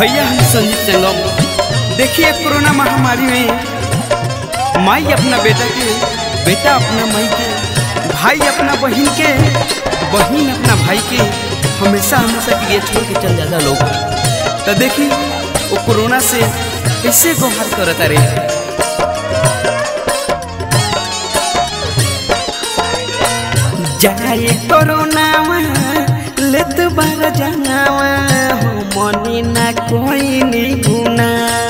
भैया हम संजीत संगम देखिए कोरोना महामारी में माई अपना बेटा के बेटा अपना माई के भाई अपना बहन के बहन अपना भाई के हमेशा हमेशा के लिए छोड़ के चल जाता लोग तो देखी वो कोरोना से कैसे गोहार करता रहे जाए कोरोनावा लेत बार जनावा हो मनी ना कोई नी गुना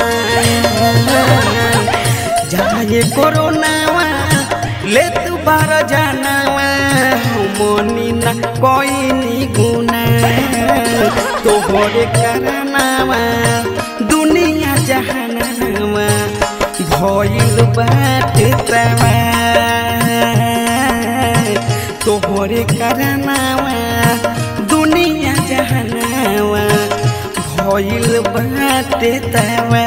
जाए कोरोनावा लेत बार जनावा हो मनी ना कोई नी गुना तोहरे करनावा दुनिया जहानावा भइल बाटे तवा तोहरे करनावा दुनिया जहनावा भइल बाटे तवा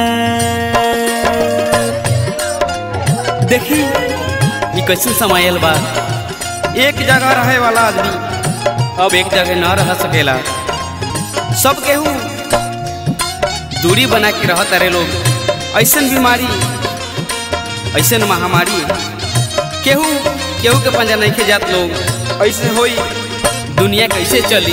देखी ई कैसे समायल बा एक जगह रहे वाला आदमी अब एक जगह न रह सकेला सब केहू दूरी बना के रहत अरे लोग ऐसन बीमारी ऐसन महामारी केहू केहू के पंजा नहीं के जात लोग ऐसे होई दुनिया कैसे चली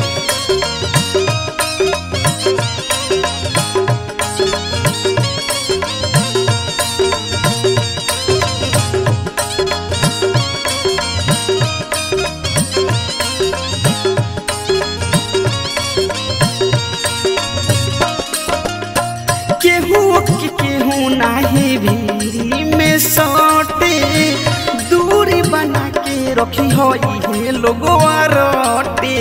केहू के केहू नाही भीरी में सटे दूरी बना के रखी हो ये लोगवा रोटे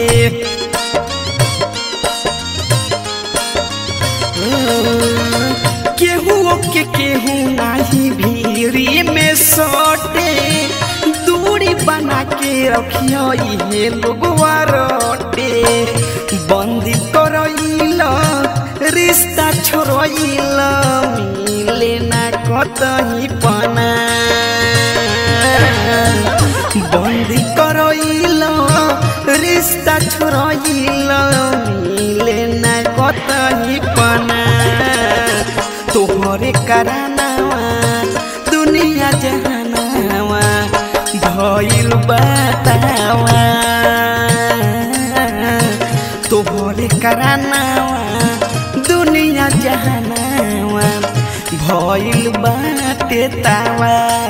केहू के केहू नाही भीरी में सटे दूरी बना के रखी हो ये लोगवा रोटे बंदी करइल रिश्ता छोड़इल मिले ना कतही पना बंदी करइल रिश्ता छोड़इल मिले ना कतही पना तोहरे करानावा दुनिया जहानावा भइल बतावा तोहरे करानावा दुनिया जहानावा भइल बाटे तावा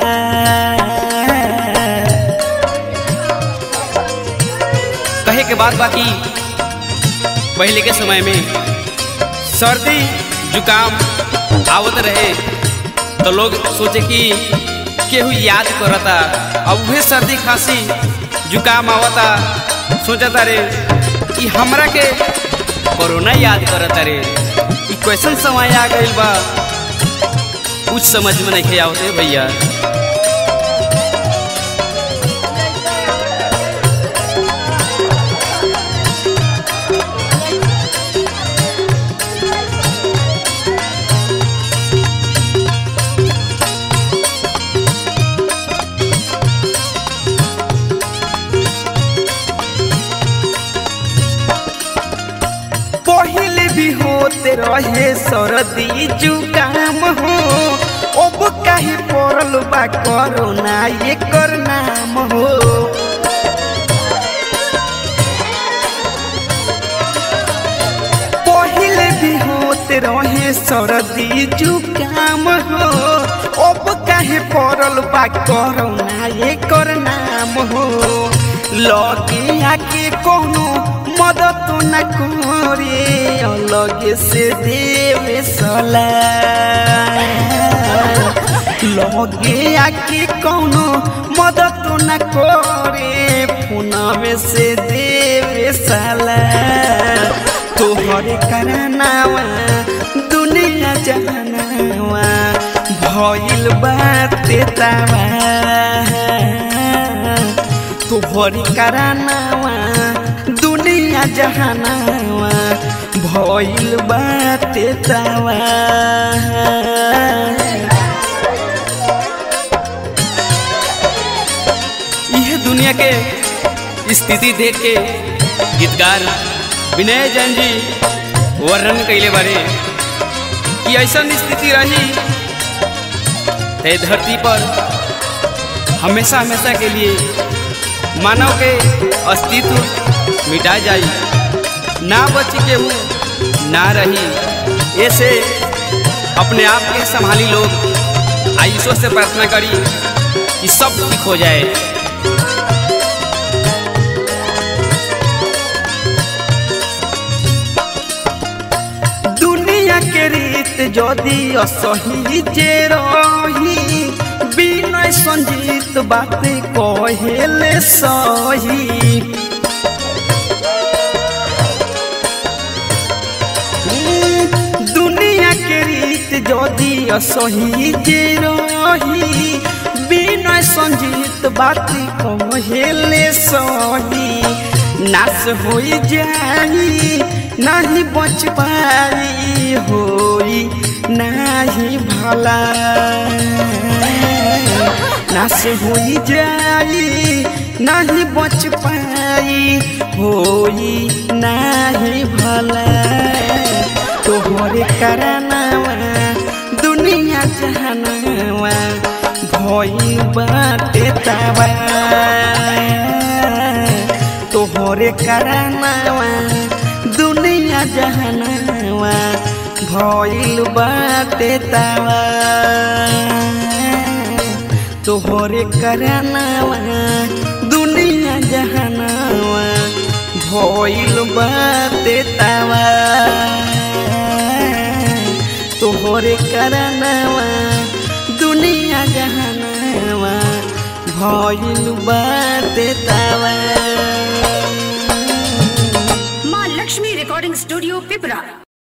कहे के बाद बाकी पहले के समय में सर्दी जुकाम आवत रहे तो लोग सोचे कि केहू याद करता अब उहे सर्दी खांसी जुकाम आवता सोचता रे कि हमरा के कोरोना याद करता रे ई क्वेश्चन समय आ गइल बा कुछ समझ में नहीं आवते भैया पहले भी होते रहे सर्दी जुकाम हो अब काहे पड़ल बा कोरोना एकर नाम हो पहले भी होते रहे सर्दी जुकाम हो अब काहे पड़ल बा कोरोना एकर नाम हो लगे आके कोनो मदद न करे अलगे से देवे सला लगे आके कोनो मदद न करे फोनवे से देवे सला तोहरे करनावा दुनिया जहानावा भइल बाते तावा तोहरी करानावा दुनिया जहानावा भइल बाटे तावा यह दुनिया के स्थिति देख के गीतकार विनय जैन जी वर्णन कैले बारे कि ऐसा स्थिति रही ते धरती पर हमेशा हमेशा के लिए मानव के अस्तित्व मिटा जाई ना बची के हूँ ना रही ऐसे अपने आप के संभाली लोग आयुषों से प्रार्थना करी कि सब ठीक हो जाए दुनिया के रीत जदि असही जे रही विनय संजीत बात कहेले सही दुनिया के रीत जदि असही जे रही विनय संजीत बात कहेले सही नाश हो जाई नहीं बच पाई होई नहीं भला नाश हो जाई नहीं बच पाई होई नहीं भला तोहरे करनावा दुनिया जहनवा भई बाटे तबा तोहरे करनावा दुनिया जहनवा भइल बाटे तबा तोहरे करनावा दुनिया जहनवा भइल बाटे तबा तोहरे करनावा दुनिया जहनवा भइल बाटे तबा माँ लक्ष्मी रिकॉर्डिंग स्टूडियो पिपरा